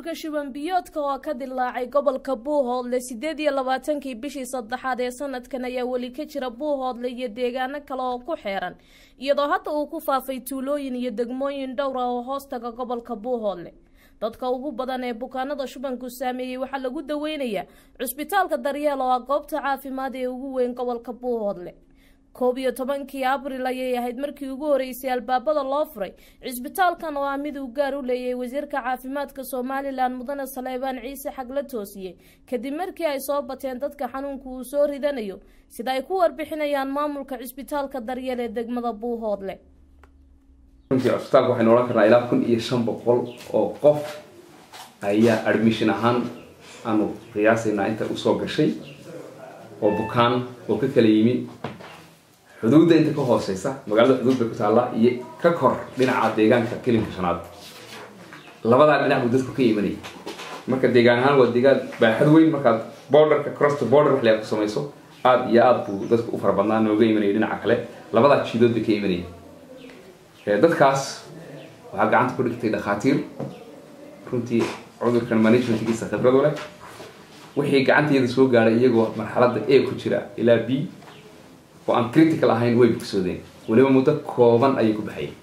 cudurka shuban biyoodka oo ka dilaacay gobolka buuhoodle sideed iyo labaatankii bishii saddexaad ee sanadkan ayaa weli ka jira buuhoodle iyo deegaano kale oo ku xeeran iyadoo hadda uu ku faafay tuulooyin iyo degmooyin dhowra oo hoostaga gobolka buuhoodle dadka ugu badan ee bukaanada shubanku saameeyey waxaa lagu daweynayaa cusbitaalka daryeel oo ah goobta caafimaad ee ugu weyn gobolka buuhoodle koob iyo tobankii abril ayay ahayd markii ugu horeysay albaabada loo furay cisbitaalkan oo ah mid uu gaar u leeyay wasiirka caafimaadka somalilan mudane saleebaan ciise xagla toosiye kadib markii ay soo bateen dadka xanuunka uu soo ridanayo sida ay ku warbixinayaan maamulka cisbitaalka daryeel ee degmada buuhoodle runtii cusbitaalka waxaynu odhan karnaa ilaa kun iyo shan boqol oo qof ayaa admission ahaan aanu qiyaasaynaa inta usoo gashay oo bukaan oo ka kala yimi xuduudda inta ka hooseysa magaalada xuduud bay ku taalla iyo ka kor dhinaca deegaanka kelinka shanaad labadaa dhinac buu dadku ka imanayay marka deegaan ahaan waa deegaan baaxad weyn markaad borderka cross border wax ku samayso aada iyo aada buu dadku u fara badnaa nooga imanaya dhinaca kale labadaa jiidood bay ka imanayay dadkaas waxaa gacanta ku dhigtay dhakhaatiir runtii cudurkan managementkiisa khibradu leh wixii gacanteeda soo gaadhay iyagoo marxaladda a ku jira ilaa b oo aan critical ahayn way bogsoodeen weliba muddo kooban ayay ku baxayeen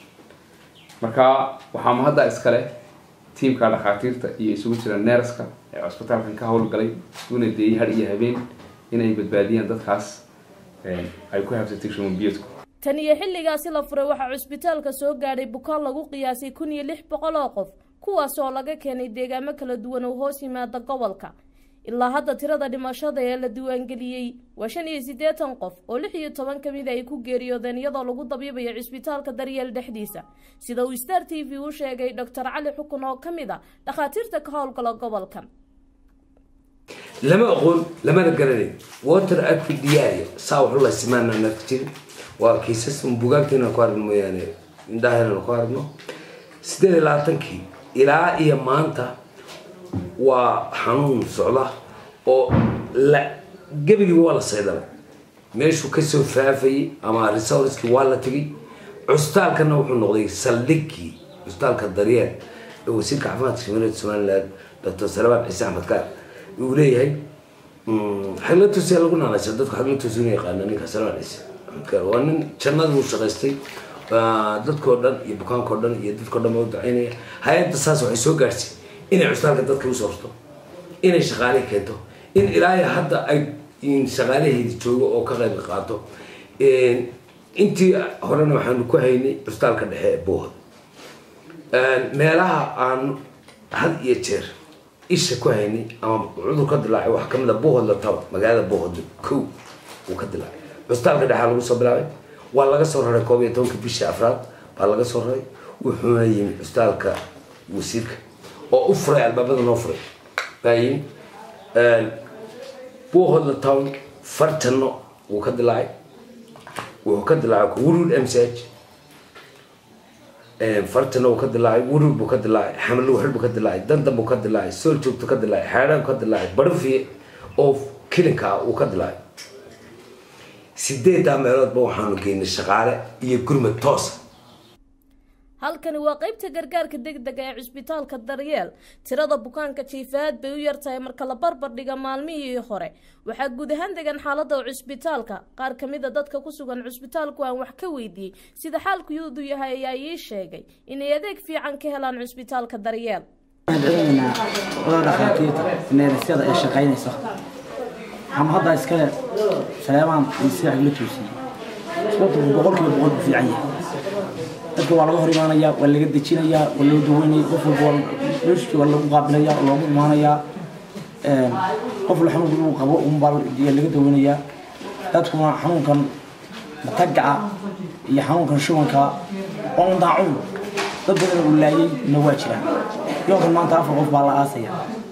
marka waxaa mahadda iskale tiamka dhakhaatiirta iyo isugu jira neerska ee cusbitaalkan ka howlgalay una deeyay har iyo habeen inay badbaadiyaan dadkaas ay ku habsatay shumanbiyadku tan iyo xilligaasi la furay waxaa cusbitaalka soo gaadhay bukaan lagu qiyaasay kun iyo lix boqol oo qof kuwaas oo laga keenay deegaamo kala duwan oo hoos yimaada gobolka ilaa hadda tirada dhimashada ee la diiwaangeliyey waa shan iyo siddeetan qof oo lix iyo toban ka mid ay ku geeriyoodeen iyadoo lagu dabiibayo cisbitaalka daryeel dhexdiisa sida uu star t v u sheegay doctor cali xukun oo ka mid a dhakhaatiirta ka howlgala gobolkan lama aqoon lamana garanayn water apidiaria saa waxu la simaanaan arki jirin waa kiisas bugaagteena ku aragno mooyaane indhaheena ku aragno sideed iyo labaatankii ilaa iyo maanta waa xanuun socda oo la gebigiiba waa la saydalay meeshuu kasoo faafayay ama resorskii waa la tegay cusbitaalkana wuxuu noqday saldhigii cusbitaalka daryeel ee wasiirka caafimaadka shamiilada somaliland doctor salabaan ciise axmed kaar uu leeyahay xagla tuusiya lagu naanaysa dadku xagla tuusi inu yaqaana ninka salabaan ciise axmed kaar waa nin jannadii uu shaqaystay dadkoo dhan iyo bukaankao dhan iyo dadkao dhan ba u ducaynaya hay-adda saas waxay soo gaadhsay inay cusbitaalka dadka usoo rto inay shaqaale keento in ilaahay hadda ay shaqaalaheedi joogo oo ka qayb qaato intii horena waxaanu ku haynay cusbitaalka dhexe ee buuhod meelaha aan had iyo jeer isha ku haynay ama cudur ka dilaacay waxaa kamid a buuhodla taba magaalada buuhodla kow uu ka dilaacay cusbitaalka dhexea lagu soo bilaabay waa laga soo raray koob iyo tobanka bishii afraad baa laga soo raray wuxuuna yimi cusbitaalka wasiirka oo u furay albaabada noo furay baa yimi buuhodla town farjanno wuu ka dilaacay wuxuu ka dilaacay wurud m c h farjanno wuu ka dilaacay wurud buu ka dilaacay xamlo waxir buu ka dilaacay dandan buu ka dilaacay sool joogto ka dilaacay xeedhaan ka dilaacay barfiye oo kilinka ah uu ka dilaacay sideeddaa meeloodba waxaanu geynay shaqaale iyo gurmad toosa halkani waa qeybta gargaarka degdega ee cusbitaalka daryeel tirada bukaanka jiifaad bay u yartahay marka la barbar dhiga maalmihii hore waxaa guud ahaan degan xaalada cusbitaalka qaar kamid a dadka ku sugan cusbitaalku aan wax ka weydiiyey sida xaalku yuudu yahay ayaa ii sheegay inay adeeg fiican ka helaan cusbitaalka daryeel dhakhaatiirta neerisyada ee shaqaynaysa ama hadda iskale saleebaan sida la toosiyey sababta boqolkiiba boqol ku fiican yahay dadka waa laga hor imaanayaa waa laga dejinayaa waa loo daweynaya qof walba meeshu waa lagu qaabilayaa loogu imaanayaa qof la xanuunka inuu qabo unbaa laga daweynayaa dadkuna xanuunkan matagaca iyo xanuunkan shubanka oo un daacun dad badan uu laayay na waa jiraan yoonkan maanta afar qof baa la aasaya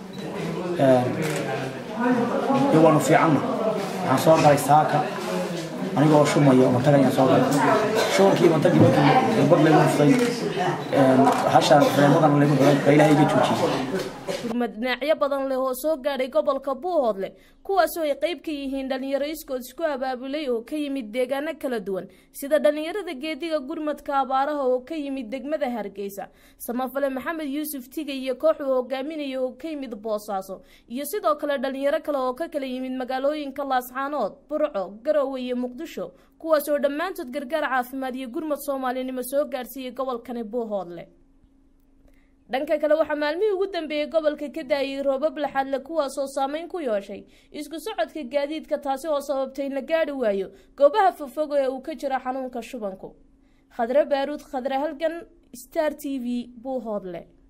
iyo waanu fiicanna waxaan soo galay saaka aniga oo shumaya matag ayaan soo galay shubankii matagii markii bad lagu huftay hashaan reemadan lagu xiray baa ilaahay iga joojiyey gurmad dhinacyo badan leh oo soo gaadhay gobolka buuhoodle kuwaasoo ay qeyb ka yihiin dhalinyaro iskood isku abaabulay oo ka yimid deegaano kala duwan sida dhalinyarada geediga gurmadka abaaraha oo ka yimid degmada hargeysa samafale maxamed yuusuf tigay iyo koox uu hogaaminaya oo ka yimid boosaaso iyo sidoo kale dhalinyaro kale oo ka kala yimid magaalooyinka laascaanood burco garowe iyo muqdisho kuwaas oo dhammaantood gargaar caafimaad iyo gurmad soomaalinimo soo gaadhsiiyey gobolkani buuhoodle dhanka kale waxaa maalmihii ugu dambeeyey gobolka ka daayay roobab laxadle kuwaasoo saameyn ku yeeshay isku socodka gaadiidka taasi oo sababtay in la gaadhi waayo goobaha fogfogo ee uu ka jiro xanuunka shubanku khadre baaruud khadre halgan star t v buuhoodle